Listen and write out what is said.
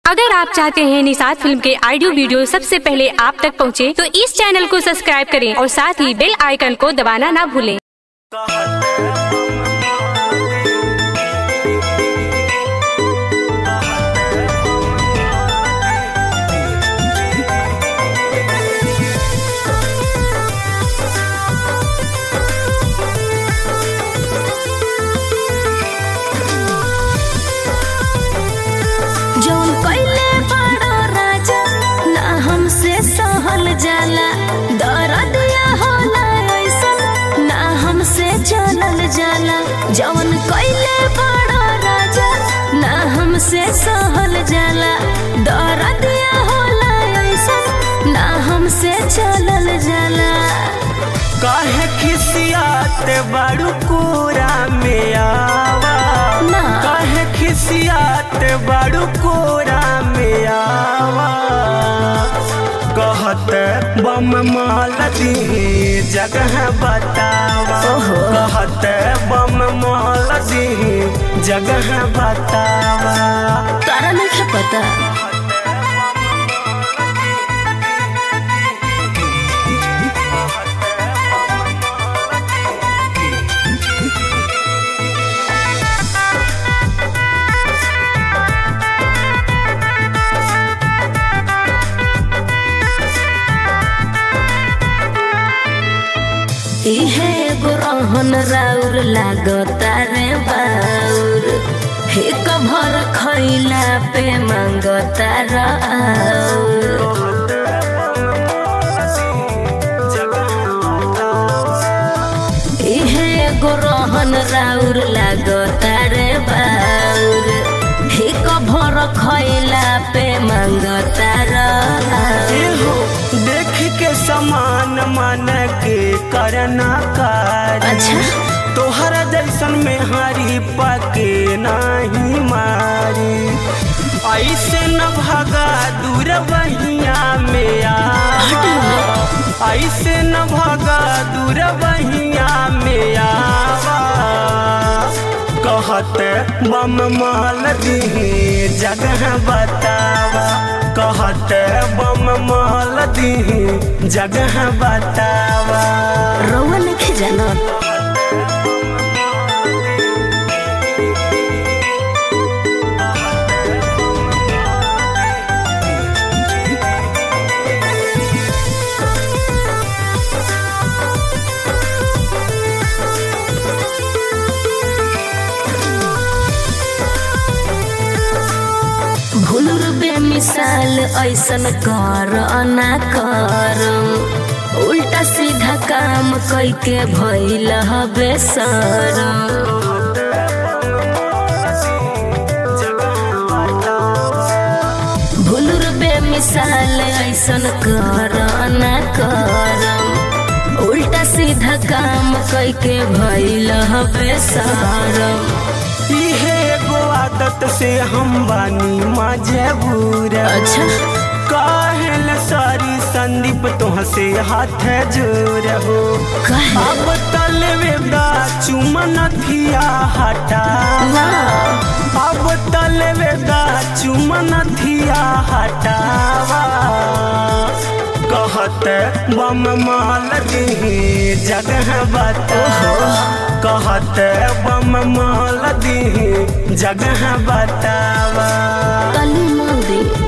अगर आप चाहते हैं निषाद फिल्म के ऑडियो वीडियो सबसे पहले आप तक पहुंचे, तो इस चैनल को सब्सक्राइब करें और साथ ही बेल आइकन को दबाना ना भूलें जौन कइले बड़ा राजा ना हमसे सहल जाला दरदिया होला ऐसन ना हमसे चलल जाला जौन कइले बड़ा राजा ना हमसे सहल जाला दरदिया होला ऐसन ना हमसे चलल जाला काहे खिसियाते बड़ू कोरा में आवा ना। काहे खिसियाते बड़ू कोरा में आवा कहते बम माल दी जगह बतावा ओहो। कहते बम माल दी जगह बतावा तारा नहीं पता इहे एगो रहन राउर लागता रे बाउर हिक भर खैला पे मांगता राउर इहे एगो रहन राउर लागता रे बाउर हिक भर खैला पे मांगता राउर एहो देख के समान मन के करना कार्य अच्छा तोहरा जैसन में हरी पके नहीं मारी ऐसे न भगा दूर बहिया में आ ऐसे न भगा दूर बहिया में आवा कहते बम माल दी जगह बतावा कहते बम माल दी जगह बतावा रउआ नहीं जानत भूलुर बेमिसाल ऐसन कर ना कर उल्टा सीधा काम कैके भइल हबे सर भूलुर बेमिसाल ऐसन कर ना कर उल्टा सीधा काम कैके भइल हबे सर इहे एगो आदत से हम बानी मजबूर अच्छा काहेल सारी संदीप तुहसे हाथ जोर हो कहे अब तलवेदा चुमन थिया हटा अब तलवेदा चुमन थिया हटावा कहते बम माल दी जगह बतावा कहते बम माल दी जगह बतावा तली मोदी